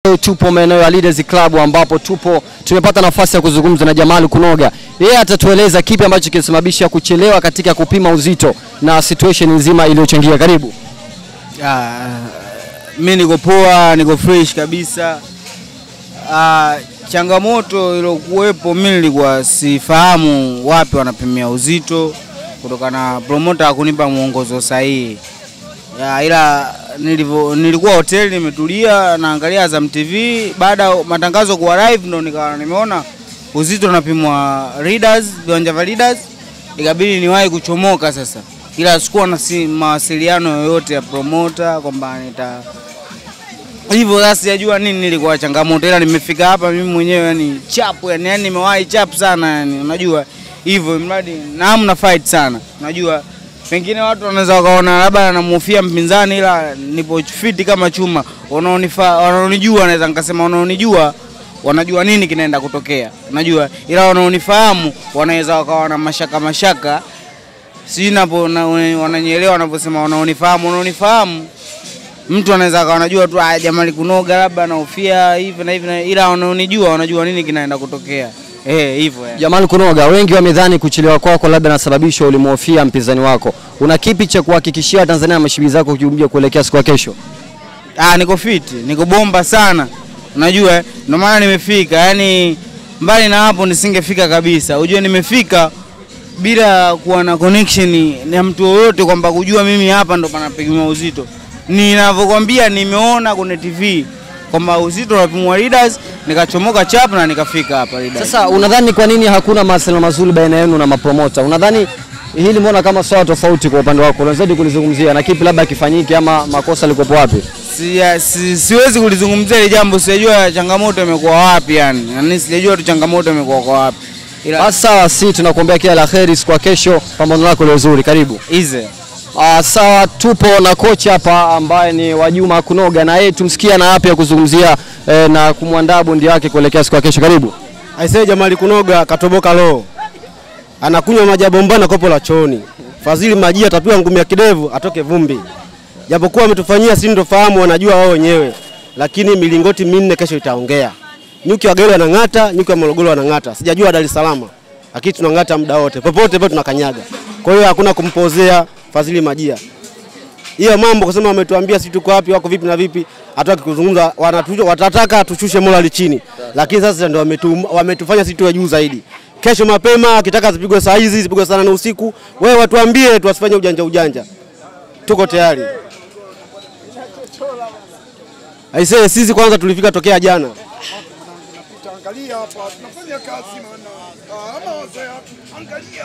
Leo tupo maeneo ya Leaders Club ambapo tupo tumepata nafasi ya kuzungumza na Jamal Kunoga. Yeye atatueleza kipi ambacho kilisababisha kuchelewa katika kupima uzito na situation nzima iliyochangia. Karibu. Ah, mi niko poa, niko fresh kabisa. Ah, changamoto iliyokuwepo mi nilikuwa sifahamu wapi wanapimia uzito kutokana na promoter hakunipa mwongozo sahihi. Ya, ila nilivyo, nilikuwa hoteli nimetulia naangalia Azam TV. Baada ya matangazo kuwa live ndo nikawa nimeona uzito unapimwa Leaders, viwanja vya Leaders, ikabidi niwahi kuchomoka sasa, ila sikuwa na si, mawasiliano yoyote ya promoter kwamba nita hivyo sasa sijajua nini nilikuwa changamoto, ila nimefika hapa mimi mwenyewe yani chapu yani, yani nimewahi chapu sana yani, unajua hivyo mradi na hamna fight sana, unajua pengine watu wanaweza wakaona labda anamhofia mpinzani, ila nipo fiti kama chuma. Wanaonifaa wanaonijua, naweza nikasema wanaonijua wanajua nini kinaenda kutokea, unajua, ila wanaonifahamu wanaweza wakawa na mashaka mashaka, si napo na, wananielewa wanavyosema wanaonifahamu, wanaonifahamu mtu anaweza akawa anajua tu ah, Jamali Kunoga labda anahofia hivi na hivi, na- ila wanaonijua wanajua nini kinaenda kutokea eh, hivyo yani. Jamal Kunoga, wengi wamedhani kuchelewa kwako labda nasababisha ulimhofia mpinzani wako. Una kipi cha kuhakikishia Tanzania na mashabiki zako kuja kuelekea siku ya kesho? Ah, niko fiti, niko bomba sana, unajua eh, ndio maana nimefika. Yani mbali na hapo nisingefika kabisa. Ujue nimefika bila kuwa na connection na mtu yoyote, kwamba kujua mimi hapa ndo panapigwa uzito. Ninavyokwambia, nimeona kwenye TV kwamba uzito unapimwa Leaders, nikachomoka chap na nikafika hapa Leaders. Sasa unadhani kwa nini hakuna mawasiliano mazuri baina yenu na mapromota? Unadhani hili mbona kama swala tofauti kwa upande wako? Unaweza kulizungumzia na kipi labda kifanyike ama makosa likopo wapi? si, si, siwezi kulizungumzia ile jambo, sijajua changamoto imekuwa wapi yani, yani sijajua tu changamoto imekuwa kwa wapi, ila Basi sawa, si tunakuombea kila la heri siku ya kesho, pambano lako leo zuri. Karibu. ize Ah, sawa, tupo na kocha hapa ambaye ni Wajuma Kunoga, na yeye tumsikia na yapi ya kuzungumzia eh, na kumwandaa bondi wake kuelekea siku ya kesho. Karibu. Aisee Jamali Kunoga katoboka roho, anakunywa maji ya bombani na kopo la chooni. Fadhili Majia atapiwa ngumi ya kidevu atoke vumbi, japokuwa ametufanyia sisi ndo fahamu, wanajua wao wenyewe, lakini milingoti minne kesho itaongea. Nyuki wa Gero wanang'ata, nyuki wa Morogoro wanang'ata, sijajua Dar es Salaam, lakini tunang'ata muda wote, popote pale tunakanyaga. Kwa hiyo hakuna kumpozea Fadhili Majia hiyo mambo kusema wametuambia sisi tuko wapi, wako vipi na vipi, hataki kuzungumza, wanatu- watataka tushushe morali chini, lakini sasa ndio wametu, wametufanya sisi tuwe juu zaidi. Kesho mapema akitaka zipigwe saa hizi zipigwe saa nane usiku, wewe watuambie, tuwasifanye ujanja ujanja, tuko tayari. Aisee, sisi kwanza tulifika tokea jana, Angalia hapa tunafanya kazi maana. Ah, ama wazee angalia.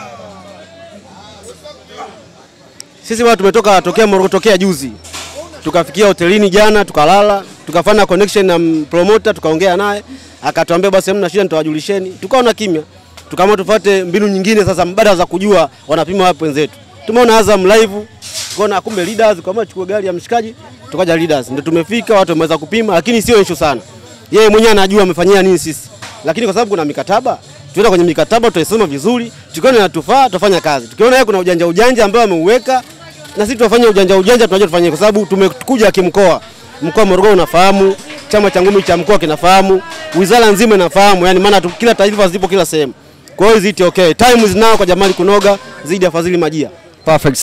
sisi bwana tumetoka tokea Morogoro, tokea juzi tukafikia hotelini jana, tukalala, tukafanya connection na m- promoter, tukaongea naye, akatuambia basi hamna shida, nitawajulisheni. Tukaona kimya, tukaamua tufuate mbinu nyingine sasa mbadala za kujua wanapima wapi wenzetu. Tumeona Azam live, tukaona kumbe leaders, kama chukua gari ya mshikaji, tukaja leaders, ndio tumefika, watu wameweza kupima, lakini sio issue sana. Yeye mwenyewe anajua amefanyia nini sisi, lakini kwa sababu kuna mikataba tuenda kwenye mikataba, tutaisoma vizuri, tukiona inatufaa tutafanya kazi, tukiona yeye kuna ujanja ujanja ambao ameuweka na sisi tunafanya ujanja ujanja, tunajua tufanye, kwa sababu tumekuja kimkoa. Mkoa wa Morogoro unafahamu, chama cha ngumi cha mkoa kinafahamu, wizara nzima inafahamu, yani maana tu- kila taarifa zipo kila sehemu. Kwa hiyo ziti okay, time is now kwa Jamali Kunoga zidi ya Fadhili Majia. Perfect.